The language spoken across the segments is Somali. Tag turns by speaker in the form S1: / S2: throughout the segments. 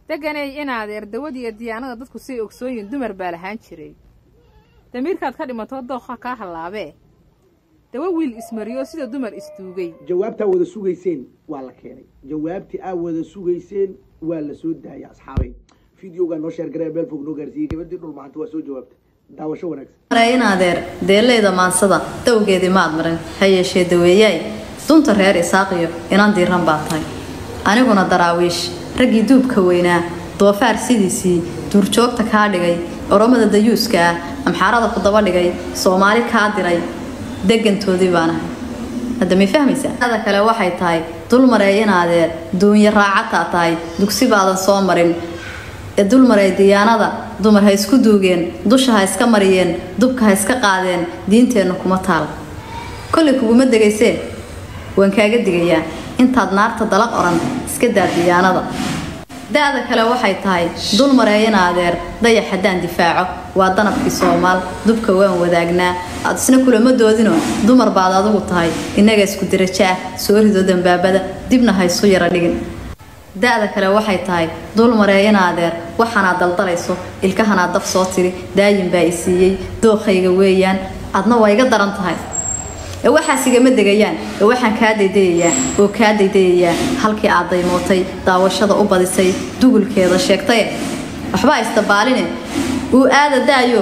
S1: deganay inaadeer dawad iyo diyaanada dadku say ogsooyin dumar baa lahaan jiray damiirkaad ka dhimatoo dooqa kaa hallaabee dawa wiil ismariyo sida dumar isduugay
S2: jawaabtaa wada sugayseen waa la keenay jawaabtii aa wada sugayseen waa la soo daayay asxaabay videogaa noo sheer garee meel fog noo gaarsiiyey gabadii dhul maanta waa soo jawaabtay daawasho wanaagsan
S3: mare in adeer deellayda maansada dawgeedii maad marin ha yeeshee daweeyaay dunta reer isaaqiyo inan diiran baa tahay aniguna daraawiish raggii duubka weynaa doofaar sidiisii duurjoogta kaa dhigay oromada dayuuska ah amxaarada ku daba dhigay soomaali kaa diray degantoodii baanahay hadda may fahmaysaa ada kale waxay tahay dulmaree in adeer duunyo raacataa tahay dugsi baadan soo marin ee dulmaree diyaanada dumar ha isku duugeen dusha ha iska mariyeen dubka ha iska qaadeen diinteenna kuma taal kollay kuguma degaysee waan kaaga digayaa intaad naarta dalaq oran iska daa diyaanada da-da kale waxay tahay dulmaree in adeer dayax haddaan difaaco waa danabkii soomaal dubka waan wadaagnaa aad isna kulama doodino dumar baad adugu tahay innaga isku dirajo ah soo rido dambaabada dibna ha isu yara dhigin da-da kale waxay tahay dulmaree in adeer waxaanaad daldalayso ilkahanaad daf soo tiri daayin baa i siiyey dookhayga weeyaan adna waa iga daran tahay ee waxaas igama degayaan ee waxaan kaa daydayayaa oo kaa daydayayaa halkii aad daymootay daawashada u badisay dugulkeeda sheegtaye waxbaa isdabaaline uu aada daayo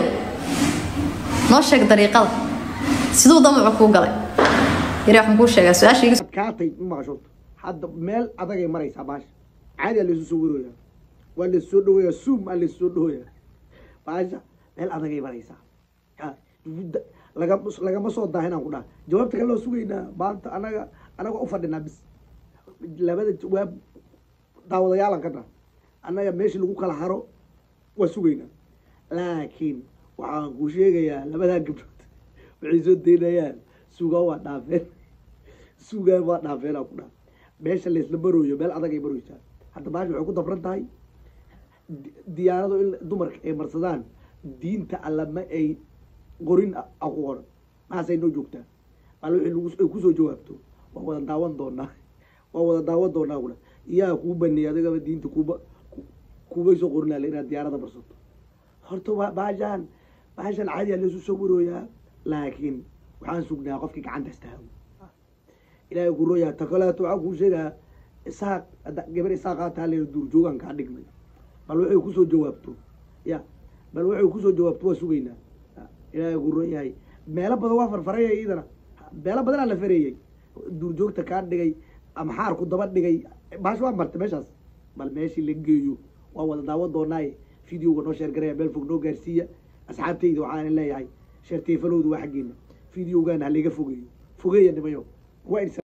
S3: noo sheeg dariiqada siduu damacu kuu galay yari waxaan kuu sheegaa su-aashayga
S2: adkaatay ma maqashood hadda meel adagay maraysaa baasha caadi aa laysu soo warooyaa waa laysu soo dhaweeyaa suum aa laysu soo dhaweeyaa baasha meel adagay maraysaa Ha, da- laga lagama soo daahinaan ku dhaha jawaabta kale loo sugaynaa maanta anaga anaga u fadhinaa bis labada jawaab daawadayaalan ka dhaha annaga meeshii lagu kala haro waa sugaynaa laakiin waxaan ku sheegayaa labadaa gabdhood waxay soo daynayaan sugaa waa dhaafeen sugaa waa dhaafeenaa ku dhaha meesha laysla marooyo meel adagay marooysaa hadda baasha waxay ku dabran tahay di- diyaarado in dumarka ay marsadaan diinta alla ma ay qorin a a ku qoran maxaasay noo joogtaa mal wixii lagu ay kusoo jawaabto waa wada daawan doonaa waa wada daawan doonaa kuna iyaa kuu baneeyay adigaba diinta kuuba ku- kuubay soo qorinaale inaad diyaarada marsato horta waa baashaan baashaan caadiyaa laysu soo warooyaa laakiin waxaan sugnaa qofkii gacanta istaago ilaahay ku rooyaa ta kaleeto waxaan kuu sheegaa isaaq hadda gabar isaaqaa taa leeya duurjoogan kaa dhigmay bal waxay kusoo jawaabto ya bal waxay kusoo jawaabto waa sugaynaa Ya, ilaahay ku roon yahay meelo badan waa farfarayay iidana meelo badanaa la fareeyey duurjoogta kaa dhigay ama xaarku daba dhigay baash waa martay meeshaas bal meeshii la geeyo waa wada daawan doonaaye videoga noo sheer garaya meel fog noo gaarsiiya asxaabtayda waxaan leeyahay sheerteefalowda waa xaggeena videogan ha laga fogeeyo fogeeya nimayo waa